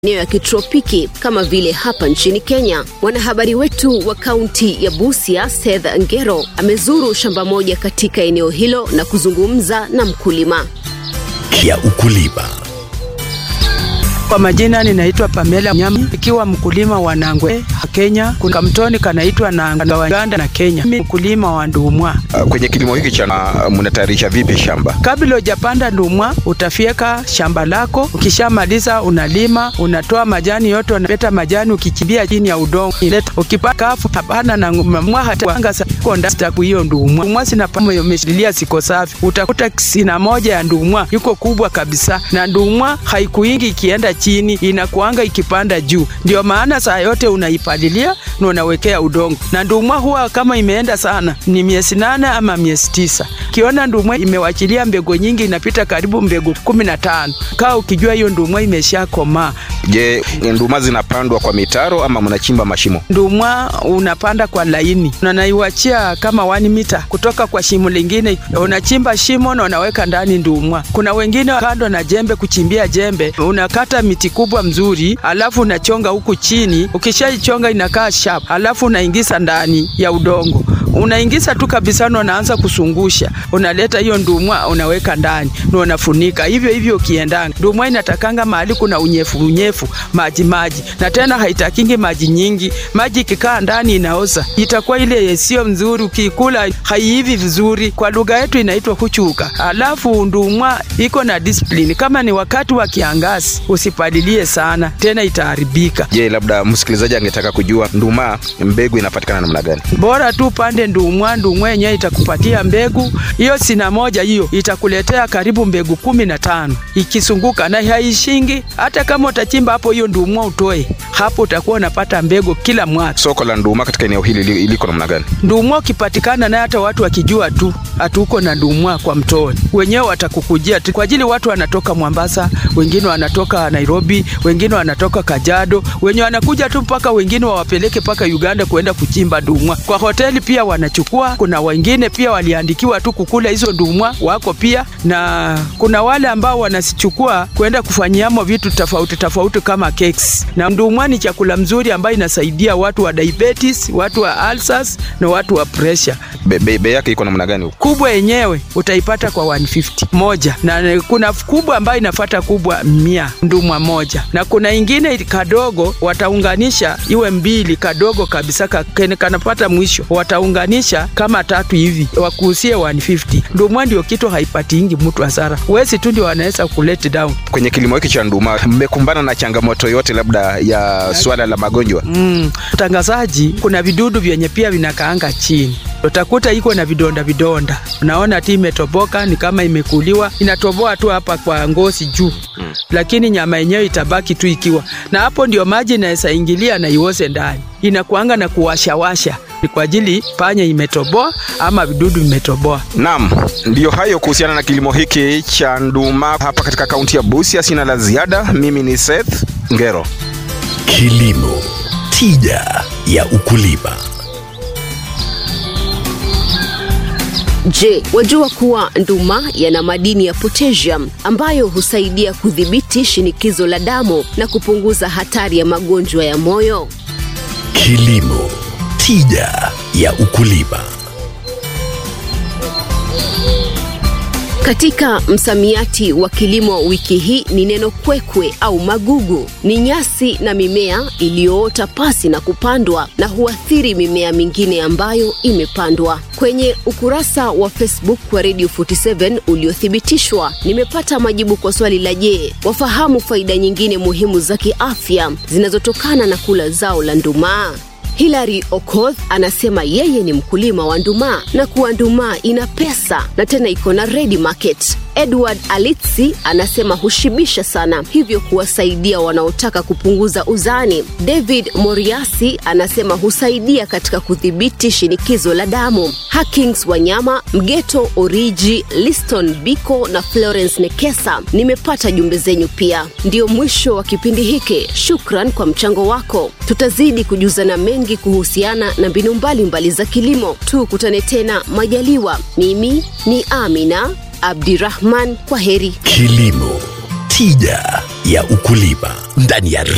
eneo ya kitropiki kama vile hapa nchini Kenya. Mwanahabari wetu wa kaunti ya Busia, Seth Ngero, amezuru shamba moja katika eneo hilo na kuzungumza na mkulima. ya ukulima. Kwa majina ninaitwa Pamela Nyami, ikiwa mkulima wa Nangwe Kenya. Kuna kamtoni kanaitwa Nanga wa Uganda na Kenya. Mimi mkulima wa ndumwa. Uh, kwenye kilimo hiki cha uh, mnatayarisha vipi shamba? Kabla hujapanda ndumwa, utafyeka shamba lako. Ukishamaliza unalima, unatoa majani yote, unaleta majani ukichimbia chini ya udongo. Ileta ukipata kafu hapana na mwa hata anga konda staku hiyo ndumwa. Ndumwa sina pamo umeshikilia siko safi. Utakuta sina moja ya ndumwa yuko kubwa kabisa, na ndumwa haikuingi ikienda chini, inakuanga ikipanda juu. Ndio maana saa yote unaipalilia na unawekea udongo, na ndumwa huwa kama imeenda sana ni miezi nane ama miezi tisa. Kiona ndumwa imewachilia mbegu nyingi, inapita karibu mbegu kumi na tano, kaa ukijua hiyo ndumwa imesha komaa. Je, nduma zinapandwa kwa mitaro ama mnachimba mashimo? Ndumwa unapanda kwa laini na naiwachia kama wani mita kutoka kwa shimo lingine, unachimba shimo na unaweka ndani ndumwa. Kuna wengine kando na jembe, kuchimbia jembe, unakata miti kubwa mzuri, alafu unachonga huku chini. Ukishaichonga inakaa sharp, alafu unaingiza ndani ya udongo unaingiza tu kabisa na unaanza kusungusha, unaleta hiyo ndumwa unaweka ndani na unafunika hivyo hivyo. Ukiendanga ndumwa inatakanga mahali kuna unyefu unyefu, maji maji, na tena haitakingi maji nyingi. Maji ikikaa ndani inaoza, itakuwa ile sio mzuri, ukikula haiivi vizuri. Kwa lugha yetu inaitwa kuchuka. Alafu ndumwa iko na discipline, kama ni wakati wa kiangazi usipalilie sana, tena itaharibika. Je, labda msikilizaji angetaka kujua nduma mbegu inapatikana namna gani? Bora tu pande ndumwa, ndumwa yenyewe itakupatia mbegu hiyo. Sina moja hiyo itakuletea karibu mbegu kumi na tano ikisunguka, na haishingi. Hata kama utachimba hapo hiyo ndumwa utoe hapo, utakuwa unapata mbegu kila mwaka. Soko la nduma katika eneo hili iliko namna gani? Ndumwa ukipatikana naye, hata watu wakijua tu hatuko na ndumwa kwa mtoni, wenyewe watakukujia tu, kwa ajili watu wanatoka Mombasa, wengine wanatoka Nairobi, wengine wanatoka Kajiado, wenye wanakuja tu mpaka wengine wawapeleke mpaka Uganda kuenda kuchimba ndumwa. Kwa hoteli pia wanachukua. Kuna wengine pia waliandikiwa tu kukula hizo ndumwa wako pia, na kuna wale ambao wanasichukua kwenda kufanyiamo vitu tofauti tofauti kama cakes. Na ndumwa ni chakula mzuri ambayo inasaidia watu wa diabetes, watu wa ulcers na watu wa pressure. Bei be yake iko namna gani? Kubwa yenyewe utaipata kwa 150 moja, na kuna kubwa ambayo inafata kubwa mia ndumwa moja, na kuna ingine kadogo wataunganisha iwe mbili, kadogo kabisa kanapata mwisho wataunganisha kama tatu hivi wakuusie 150. Ndumwa ndio kitu haipatingi mtu hasara, wezi tu ndio wanaweza kulete down. Kwenye kilimo hiki cha nduma mmekumbana na changamoto yote labda ya swala la magonjwa? Mm, mtangazaji, kuna vidudu vyenye pia vinakaanga chini utakuta iko na vidonda vidonda, unaona ti imetoboka, ni kama imekuliwa, inatoboa tu hapa kwa ngozi juu hmm. Lakini nyama yenyewe itabaki tu ikiwa na hapo, ndio maji inaweza ingilia na iose ndani, inakuanga na kuwashawasha ni kwa ajili panya imetoboa ama vidudu vimetoboa. Naam, ndiyo hayo kuhusiana na kilimo hiki cha nduma hapa katika kaunti ya Busia. Sina la ziada, mimi ni Seth Ngero. Kilimo, tija ya ukulima. Je, wajua kuwa nduma yana madini ya potassium ambayo husaidia kudhibiti shinikizo la damu na kupunguza hatari ya magonjwa ya moyo? Kilimo, tija ya ukulima. Katika msamiati wa kilimo wiki hii ni neno kwekwe au magugu. Ni nyasi na mimea iliyoota pasi na kupandwa na huathiri mimea mingine ambayo imepandwa. Kwenye ukurasa wa Facebook wa Radio 47 uliothibitishwa, nimepata majibu kwa swali la je, wafahamu faida nyingine muhimu za kiafya zinazotokana na kula zao la ndumaa? Hilary Okoth anasema yeye ni mkulima wa ndumaa na kuwa ndumaa ina pesa na tena iko na ready market. Edward Alitsi anasema hushibisha sana, hivyo kuwasaidia wanaotaka kupunguza uzani. David Moriasi anasema husaidia katika kudhibiti shinikizo la damu. Hakings Wanyama, Mgeto Oriji, Liston Biko na Florence Nekesa, nimepata jumbe zenyu pia. Ndio mwisho wa kipindi hiki. Shukran kwa mchango wako. Tutazidi kujuzana mengi kuhusiana na mbinu mbalimbali za kilimo. Tukutane tena majaliwa. Mimi ni Amina Abdirahman, kwa heri. Kilimo, tija ya ukulima ndani ya